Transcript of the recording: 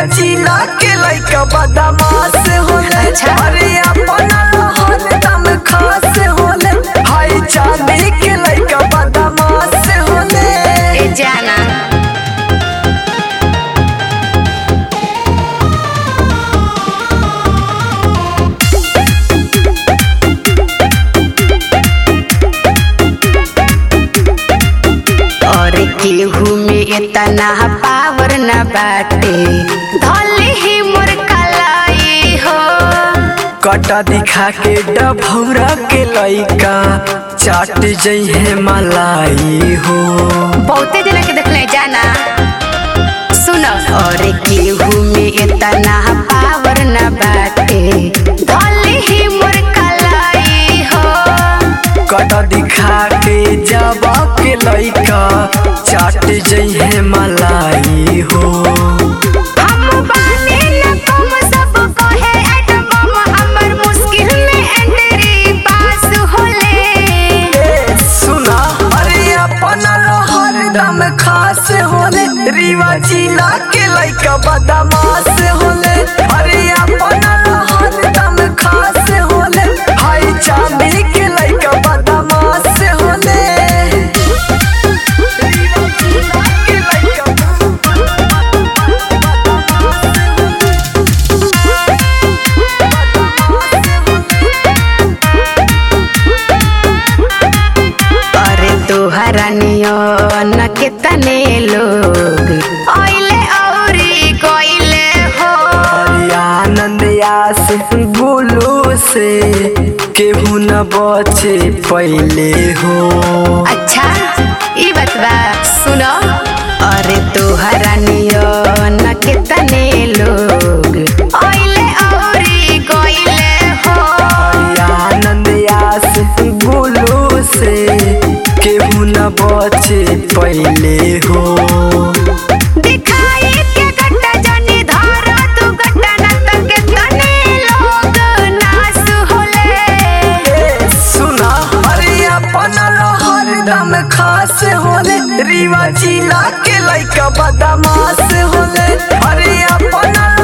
रीवा जिला के लइका बदमाश होले अच्छा। अरे अपना लहन दम खास होले हाई चांदी के लइका बदमाश होले ए जाना और केहू में इतना पावर न बाटे धले ही मोर कलाई हो कटा दिखा के डभौरा के लइका चाट जइहे मलाई हो बहुते जना के देखले जाना सुनो और केहू में इतना पावर न बाटे धले ही मोर कलाई हो कटा दिखा के जब के लइका चाट जइहे मलाई हो हम बानी न कम सब कहे एटम बम हमर मुश्किल में एंट्री पास होले ए, सुना अरे अपना हर दम खास होले रीवा जिला के लइका बदमाश होले अरे अपना हर दम खास होले हाई चांदी के लइका बदमाश होले रीवा जिला के लइका अरे तोहरा नियन कितने लोग आइले औरी गइले हो आनंद आस गुलू से केहू न बचे पहले हो अच्छा ई बात बा सुनो अरे तोहरा नियन कितने लोग आइले औरी गइले हो आनंद आस गुलू से केहू न बचे पहले हो दिखाई के गट्टा जनी धारा तू गट्टा न तके तने लोग नास होले ए, सुना अरे अपना हर दम खास होले रीवा जिला के लइका बदमाश होले अरे अपना